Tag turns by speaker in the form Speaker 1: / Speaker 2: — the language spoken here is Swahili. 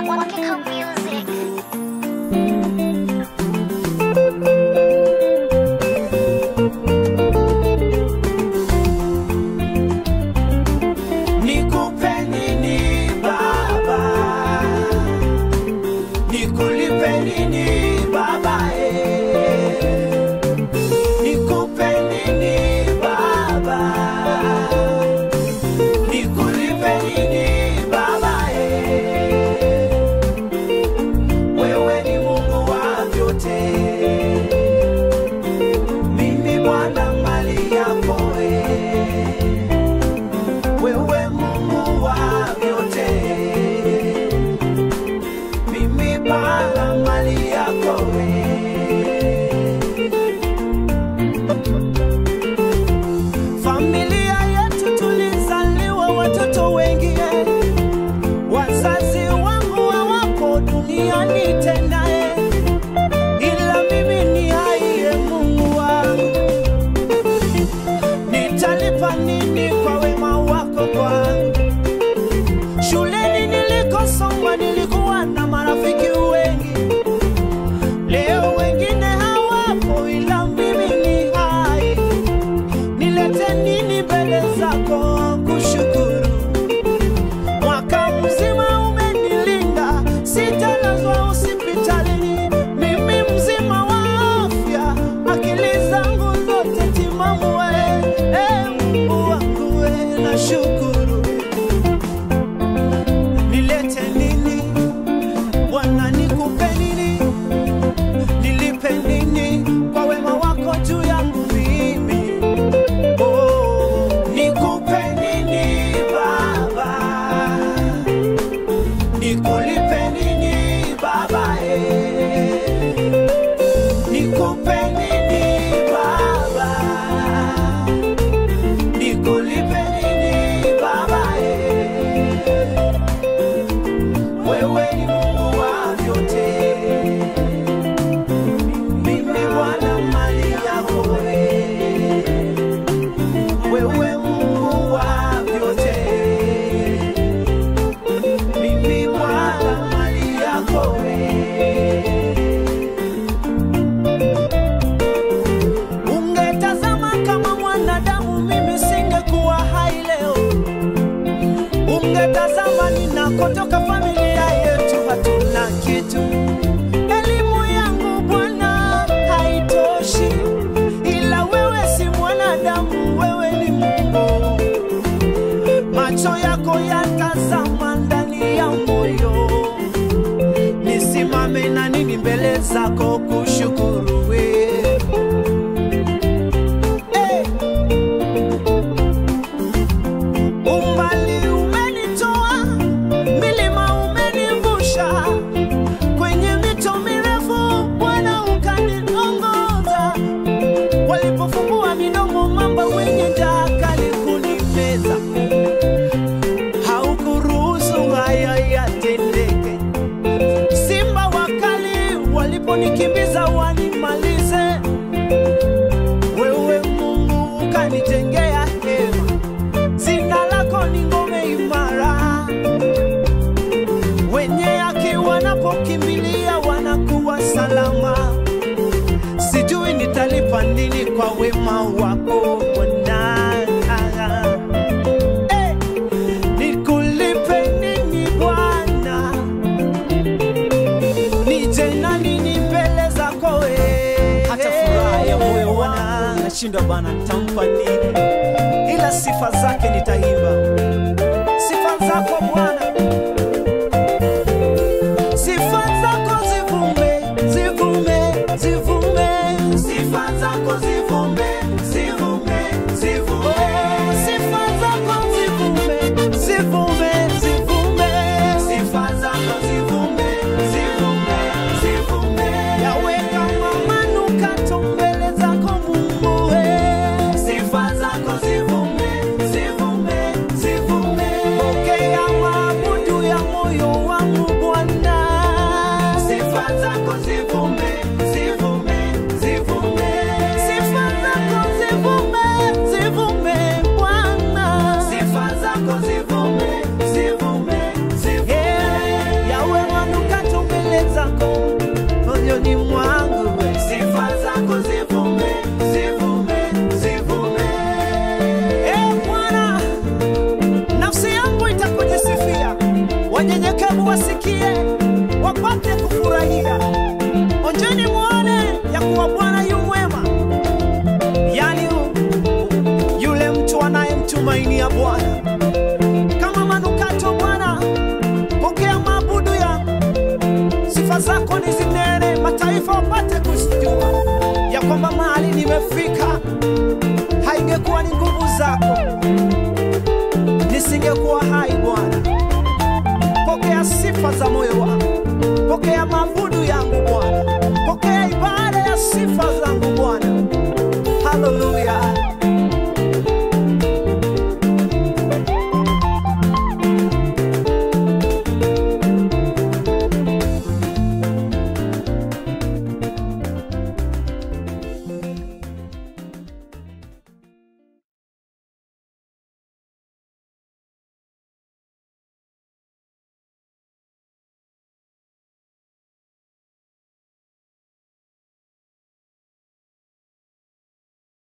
Speaker 1: Wakiko Music.
Speaker 2: Nikupe nini baba? Nikulipe nini baba eh? Nikupe nini baba? Nikulipe nini baba eh? Wewe ni Mungu wa vyote. Mimi Bwana mali yako eh. Wewe Mungu wa vyote, mimi Bwana mali yako we. Familia yetu tulizaliwa watoto wengi, eh. wazazi wangu hawapo duniani tena, eh. ila mimi ni hai, eh, Mungu wangu nitalipa nini kwa wema wako kwangu? Shuleni nilikosoma nilikuwa na marafiki wengi, leo wengine hawapo, ila mimi ni hai. Nilete nini mbele zako kushukuru? Mwaka mzima umenilinda, sitalazwa hospitalini, mimi mzima wa afya, akili zangu zote timamu. we, eh, Mungu wangu we, nashukuru. Nilete nini Bwana, nikupe nini? Nilipe nini kwa wema wako juu yangu mimi? Oh, nikupe nini Baba? Nikulipe nini Baba? eh? Nikupe nini Baba? Nikulipe nini Baba? eh? Wewe ni Mungu wa vyote, mimi Bwana mali yako wewe. Wewe Mungu wa vyote, mimi Bwana mali yako wewe. Ungetazama kama mwanadamu, mimi singekuwa hai leo. Ungetazama ninakotoka, familia yetu hatuna kitu. Elimu yangu Bwana haitoshi, ila wewe si mwanadamu, wewe ni Mungu. Macho yako yatazama ndani ya moyo, nisimame na nini mbele zako kushukuru wewe. Hey! Umbali umenitoa, milima umenivusha, kwenye mito mirefu Bwana ukaniongoza. Walipofumbua midomo mamba wenye njaa kali kunimeza, haukuruhusu haya yatendeke. Simba wakali waliponikimbiza wanimalize, wewe Mungu ukanijengea hema Jina lako ni ngome imara, wenye haki wanapokimbilia wanakuwa salama. Sijui nitalipa nini kwa wema wako Bwana. Eh, nikulipe nini Bwana? Nije na nini mbele zako wewe? Hata furaha ya moyo wangu nashindwa Bwana, nitampa nini? ila sifa zake nitaimba. Sifa zako Bwana, sifa zako zivume, zivume, zivume, sifa zako zivume, zivume, zivume, sifa zako zivume, zivume, zivume, sifa zako zivume, zivume, zivume, yaweka manukato mbele zako Mungu, we. sifa zako zivume, zivume, wanyenyekevu wasikie, wapate kufurahia. Onjeni muone ya kuwa Bwana yu mwema, yani yule mtu anayemtumainia Bwana kama manukato. Bwana, pokea maabudu ya sifa zako ni zinene, mataifa wapate kujua ya kwamba mahali nimefika haingekuwa ni nguvu zako, nisingekuwa hai. Bwana, pokea sifa za moyo wangu, pokea maabudu yangu Bwana, pokea ibada ya sifa zangu